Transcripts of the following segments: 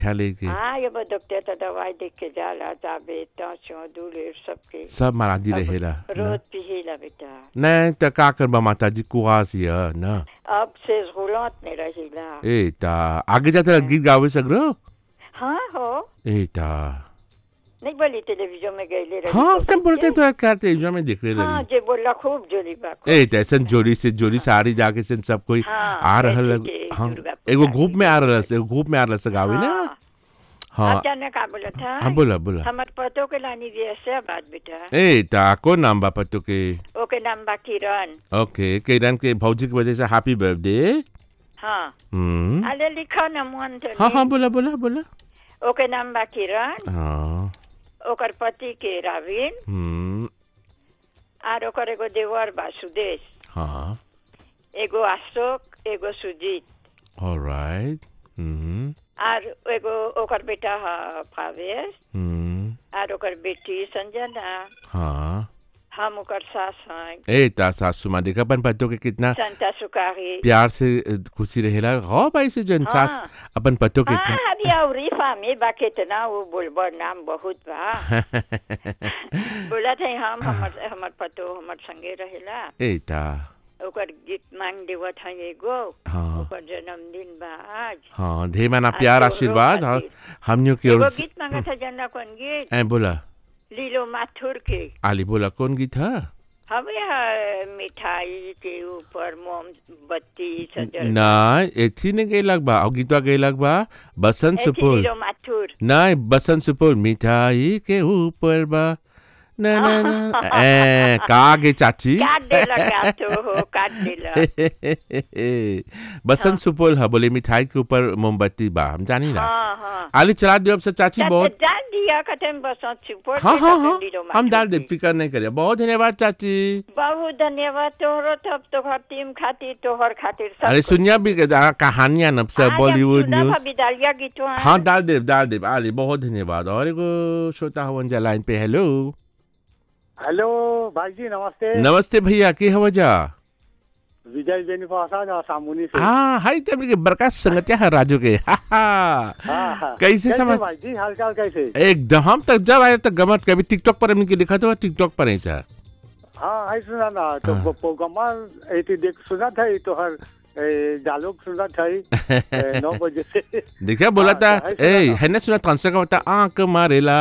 क्या लेके हाँ ये वो डॉक्टर तो दवाई देख के जाला जाबे टेंशन दूले सबके सब महाराजी रहेला रोज पिहेला बेटा नहीं त का करबा माता जी कुआस ये न अब से रोलात में रहेला ए ता आगे जाता गीत गावे सगरो हाँ हो ए ता नहीं बोली टेलीविजन में गई ले रही हाँ तो तुम बोलते समझे? तो क्या टेलीविजन में देख रहे हाँ लगी जे बोला खूब जोली बा खूब। ए तैसन जोड़ी से जोड़ी साड़ी जाके से सब कोई हाँ, आ रहल जैसे लग- कि हाँ दुर्गा एगो पूजा ग्रुप की में आ रहल से एगो ग्रुप में आ रहल से गावे ना हाँ हाँ आप जाने का बोला था हाँ बोला बोला हमार पतो के लानी भी ऐसे बात बेटा ए ता कौन नाम बा पत्तो के ओके नाम बा किरण ओके किरण के भौजी की वजह से हैप्पी बर्थडे हाँ हम्म अरे लिखा न मन तो हाँ हाँ बोला बोला बोला ओके नाम बा किरण हाँ ओकर पति के राविन हम्म आर ओकर एगो देवर बा सुदेश हाँ एगो अशोक एगो सुजीत ऑलराइट हम्म आर एगो ओकर बेटा ह भावेश हम्म आर ओकर बेटी संजना हाँ हम ओकर सास हैं ए ता सासू माँ देखा अपन पत्तों के कितना संता सुकारी प्यार से अ, खुशी रहेला गौ भाई से जन हाँ। सास अपन पत्तों के हाँ अभी अवरी फामी बा कितना वो बोलबो नाम बहुत बा बोला थे हम हमर हमर पतो हमर संगे रहेला ए ता ओकर गीत मांग देवत है एगो हाँ ओकर जन्मदिन बा आज हाँ ढेर माना प्यार तोहरो आशीर्वाद हाँ खातिर। हमनियों की ओर एगो से- गीत मांगा था जानना कौन गीत ए बोला लीलो माथुर के आली बोला कौन गीत है हमें है मिठाई के ऊपर मोमबत्ती सजल ना एथी ने गई लग बा और गीतवा गई लग बा बसंत ऐसी सुपुल लीलो माथुर नहीं बसंत सुपुल मिठाई के ऊपर बा ना ना ना ए का गे चाची काट देला का तो हो काट देला बसंत सुपुल है बोले मिठाई के ऊपर मोमबत्ती बा हम जानी ना हाँ हाँ आली चला दियो अब से चाची बहुत डाल दिया कथन बसंत सुपर हाँ के हाँ कथन हाँ लीलो हम माथुर डाल दे की। फिकर नहीं करिए बहुत धन्यवाद चाची बहुत धन्यवाद तोहरो तब तोहर टीम खातिर तोहर खातिर सब अरे कुछ। सुनिया भी आ, कहानियां नब से आज हम बॉलीवुड सुना न्यूज भाभी डालिया गीतवा हाँ डाल दे डाल दे आली बहुत धन्यवाद और एगो श्रोता हवन जा लाइन पे हेलो हेलो भाई जी नमस्ते नमस्ते भैया के हवा जा विजय बेनीफासा जा सामुनी से हाँ हाई तब के बड़का संगतिया है राजू के हा हा हाँ, हाँ। कैसे समझ- भाई जी हालचाल कैसे एकदम हम तक जब आए तक गमत कभी टिकटॉक पर हमने के लिखा था टिकटॉक पर ऐसा हाँ है सुना ना तो हाँ। वो प्रोग्रामा एती देख सुना था ये तो हर ए, डायलॉग सुना था ये, ए, नौ बजे से देखा बोला हाँ, था है सुना ए था। है ना सुना कौन का होता आंख मारेला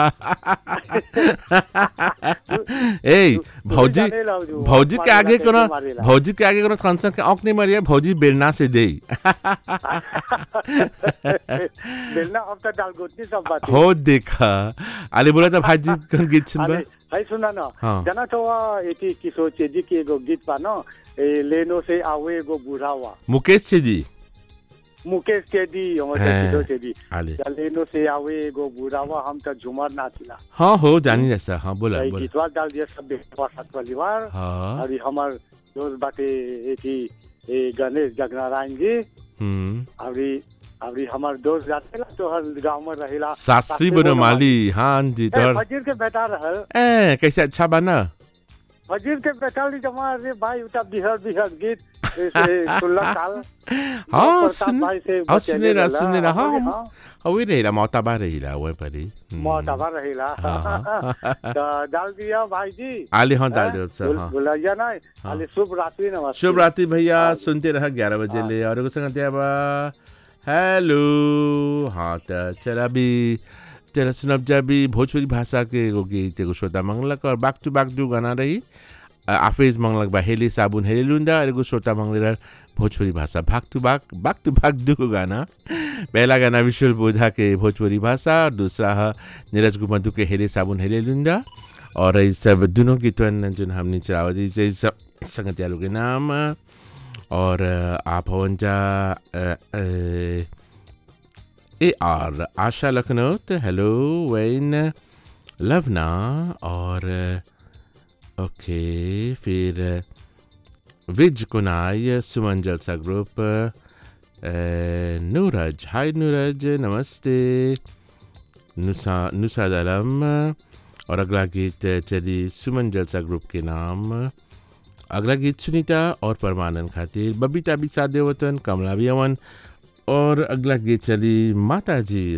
ए भौजी जाने लाओ जो, भौजी के मारेला आगे कैसे कोनो मारेला। भौजी के आगे कोनो कौन के आंख नहीं मारिया भौजी बेलना से दे बेलना अब तक डालगोतनी सब बात है। हो देखा अरे बोला था भाजी कौन गीत सुनबा अरे है सुना ना हाँ। जाना तो एती किशोर चेजी की एगो गीत पा ना ए, लेनो से आवे एगो बुढ़ावा मुकेश से जी मुकेश चेदी हमारे हाँ। किशोर चेदी आले लेनो से आवे एगो बुढ़ावा हम तो झुमर नाचिला हाँ हो जानी जैसा हाँ बोला यही बोला गीतवा डाल दिया सब बेटवा सात परिवार हाँ और हमार दोस्त बाटे एथी ए गणेश जगनारायण जी हम्म अभी अभी हमार दोस्त जाते ला तो हर गांव में रहेला सासरी बनोमाली हाँ जी ए, तोहर फजीर के बेटा रहल ए कैसे अच्छा बना फजीर के बेटा ली जमा रे भाई उता बिहर बिहर गीत ए, से सोलह साल हाँ प्रताप सुन भाई से हाँ सुने रहा बचेले सुने रहा हाँ रहला। हम हाँ, हाँ वही रहेला मोताबा रहेला वही पर ही हम्म। मोहताबा रहेला हाँ। तो डाल दिया भाई जी आले हाँ डाल हाँ, दो सर भूल- हाँ भुलैया ना हाँ। आले शुभ रात्रि नमस्ते शुभ रात्रि भैया हाँ। सुनते रहा ग्यारह बजे हाँ। ले और एगो संगत बा हेलो हाँ तो चला भी चला सुनब जा भी भोजपुरी भाषा के एगो गीत एगो श्रोता मंगलक और बाक टू बाक दू गाना रही आ, आफेज मंगलक बा हेले साबुन हेले लुंदा और एगो श्रोता मंगले रहा भोजपुरी भाषा भाग टू बाक बाक टू बाक दू गाना पहला गाना विशुल बोधा के भोजपुरी भाषा और दूसरा है नीरज गुमधु के हेले साबुन हेले लुंदा और ये सब दोनों गीतवन जो हमने चलावा दी ये सब संगत के नाम और अ, आप हवन जा अ, अ, ए आर आशा लखनऊ तो हेलो वैन लवना और अ, ओके फिर अ, विज कुनाई सुमन जलसा ग्रुप अ, नूरज हाय नूरज नमस्ते नुसा नुसाद आलम और अगला गीत चली सुमन जलसा ग्रुप के नाम अगला गीत सुनीता और परमानंद खातिर बबीता भी साथ देवतन कमला भी अमन और अगला गीत चली माता जी